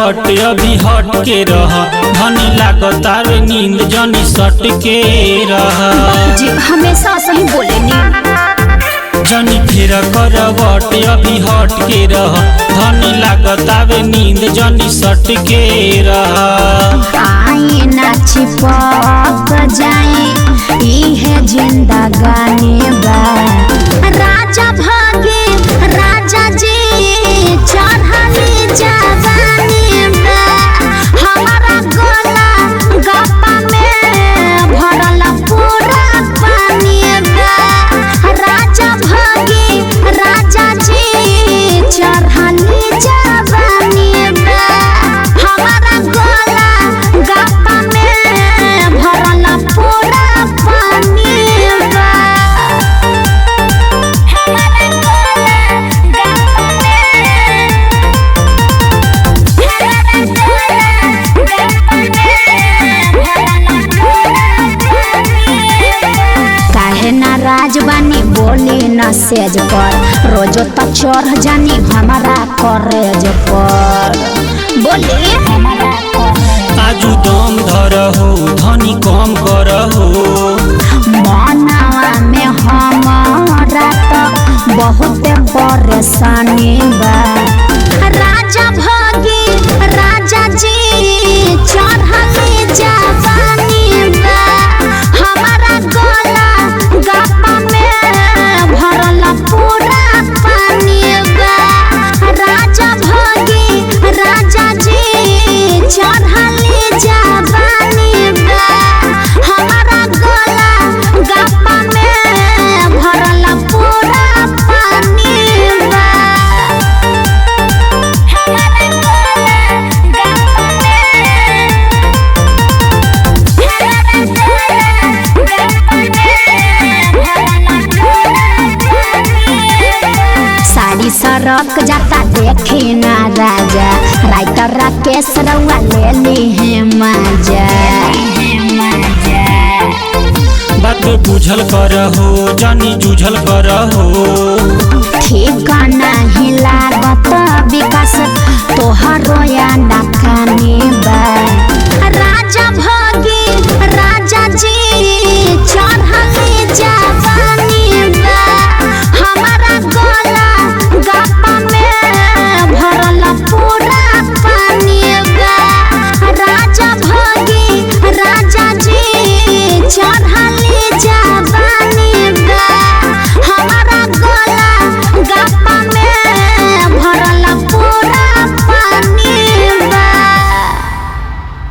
करवट अभी हट के रह धनी लागतार नींद जनी सट के रह जी हमेशा सही बोलेनी जनी फिर करवट अभी हट के रह धनी लागतावे नींद जनी सट के रह आए ना छिपक जाए इहे जिंदगानी बा राजा भागे राजा जी चढ़ली जवानी बा हमारा गला गप्पा में भरल पूरा पानी बा राजा भागे राजा जी चढ़ली जवानी बा हमारा गला गप्पा में भरल पूरा पानी बा हमारा गला गप्पा काहे ना राजवानी बोली न सेज पर रोजो तो चढ़ जानी हमारा करेज पर बोली हमारा आजू दम धर हो धनी कम कर हो मनावा में हमारा तो बहुत परेशानी बा राजा भागी राजा जी चढ़ली जवानी बा हमारा गला गप्पा में भरल पूरा पानी बा राजा भागी राजा जी चढ़ली जवानी बा हमारा गला गप्पा में भरल पूरा पानी बा हमारा गला गप्पा साड़ी सरक जाता देखी ना राजा राइटर राकेश रउआ ले ली है मजा बात बुझल कर हो जानी जूझल कर हो